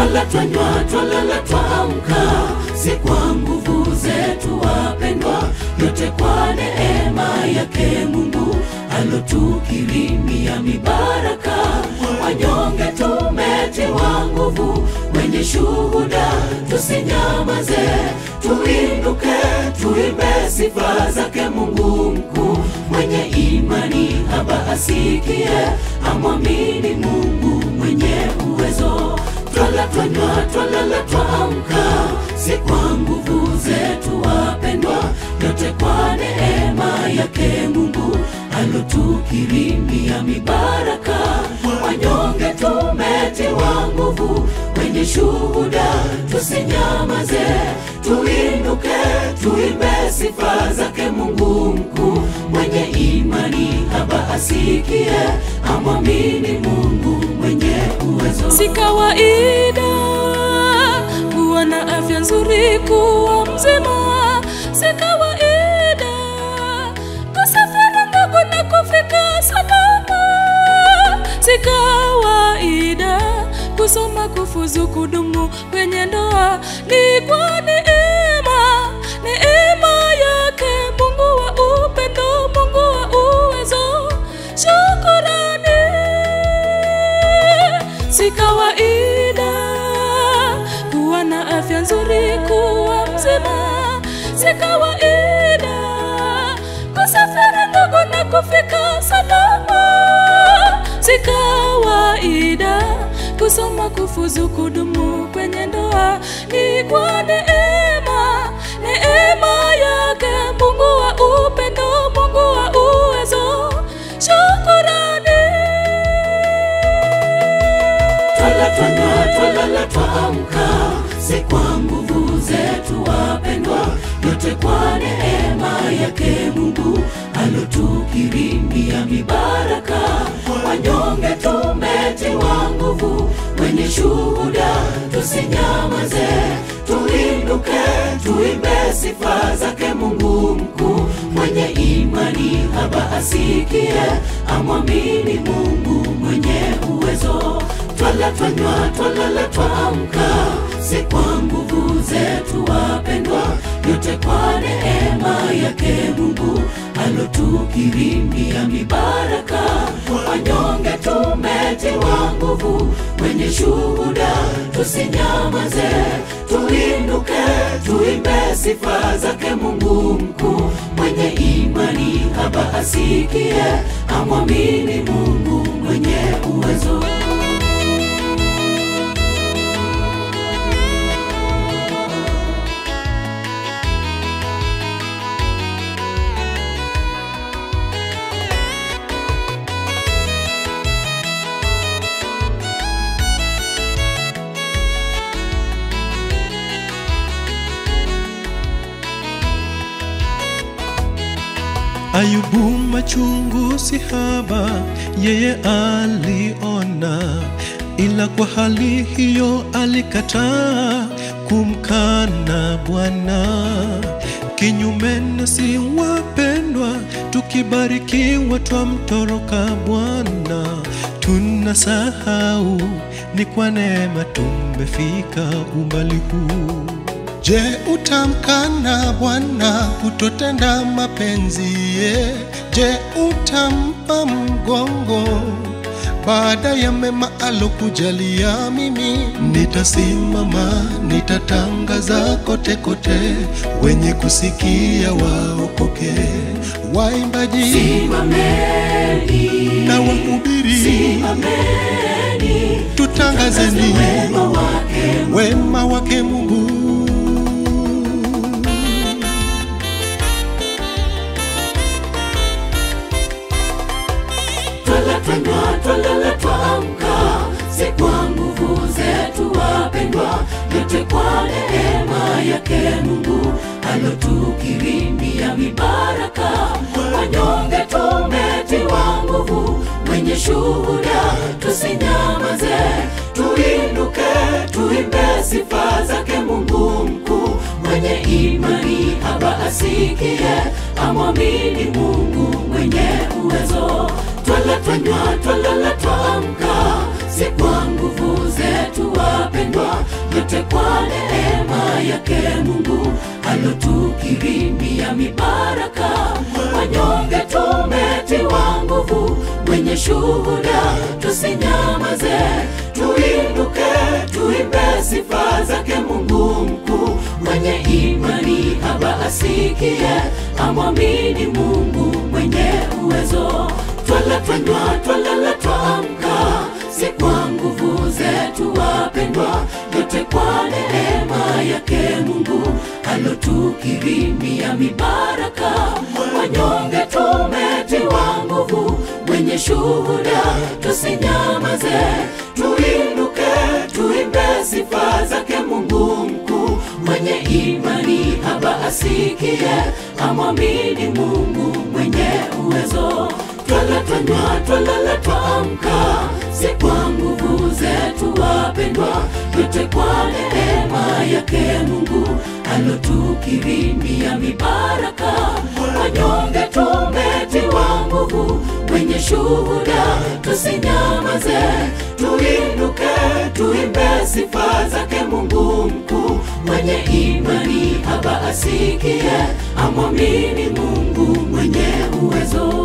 twala twanywa twalala twaamka si kwa nguvu zetu wapendwa yote kwa neema yake mungu alotukirimia mibaraka wanyonge tumetiwa nguvu wenye shuhuda tusinyamaze tuinuke tuimbe sifa zake mungu mkuu mwenye imani haba asikie amwamini mungu mwenye uwezo twala twanywa twalala twaamka si kwa nguvu zetu wapendwa yote kwa neema yake mungu alotukirimia mibaraka wanyonge tumetiwa nguvu wenye shuhuda tusinyamaze tuinuke tuimbe sifa zake mungu mkuu mwenye imani haba asikie amwamini mungu mwenye uwezo si kawaida kuwa na afya nzuri kuwa mzima si kawaida kusafiri ndogo na kufika salama si kawaida kusoma kufuzu kudumu kwenye ndoa ni kwa neema neema yake mungu wa upendo mungu wa uwezo shukurani si kawaida kuwa na afya nzuri kuwa mzima si kawaida kusafiri ndogo na kufika salama si kawaida kusoma kufuzu kudumu kwenye ndoa ni kwa neema neema yake mungu wa upendo mungu wa uwezo shukurani twala twanywa twalala twaamka si kwa nguvu zetu wapendwa yote kwa neema yake mungu alotukirimia mibaraka wanyonge tumetiwa nguvu wenye shuhuda tusinyamaze tuinuke tuimbe sifa zake mungu mkuu mwenye imani haba asikie amwamini mungu mwenye uwezo twala twanywa twalala twaamka si kwa nguvu zetu wapendwa yote kwa neema yake mungu alotukirimia mibaraka wanyonge tumetiwa nguvu wenye shuhuda tusinyamaze tuinuke tuimbe sifa zake mungu mkuu mwenye imani haba asikie amwamini mungu mwenye uwezo Ayubu machungu si haba, yeye aliona, ila kwa hali hiyo alikataa kumkana Bwana. Kinyume nasi wapendwa, tukibarikiwa twamtoroka Bwana, tunasahau ni kwa neema tumefika umbali huu. Je, utamkana Bwana kutotenda mapenzi ye? Je, utampa mgongo baada ya mema alokujalia? Mimi nitasimama, nitatangaza kote kote, wenye kusikia waokoke. Waimbaji simameni na wahubiri, simameni tutangazeni wema wake wema wake Mungu. twala twanywa twalala twaamka si kwa nguvu zetu wapendwa yote kwa neema yake mungu alotukirimia mibaraka wanyonge tumetiwa nguvu wenye shuhuda tusinyamaze tuinuke tuimbe sifa zake mungu mkuu mwenye imani haba asikie amwamini mungu mwenye uwezo twala twanywa twalala twaamka si kwa nguvu zetu wapendwa, yote kwa neema yake Mungu alotukirimia mibaraka. Wanyonge tumetiwa nguvu, wenye shuhuda tusinyamaze, tuinuke, tuimbe sifa zake Mungu mkuu. Mwenye imani haba asikie, amwamini Mungu mwenye uwezo. Twala twanywa, twalala twaamka, si kwa nguvu zetu wapendwa, yote kwa neema yake Mungu alotukirimia mibaraka. Wanyonge tumetiwa nguvu, wenye shuhuda tusinyamaze, tuinuke, tuimbe sifa zake Mungu mkuu. Mwenye imani haba asikie, amwamini Mungu mwenye uwezo. Twala twanywa, twalala twaamka, si kwa nguvu zetu wapendwa, yote kwa neema yake Mungu alotukirimia mibaraka. Wanyonge tumetiwa nguvu, wenye shuhuda tusinyamaze, tuinuke, tuimbe sifa zake Mungu mkuu. Mwenye imani haba asikie, amwamini Mungu mwenye uwezo.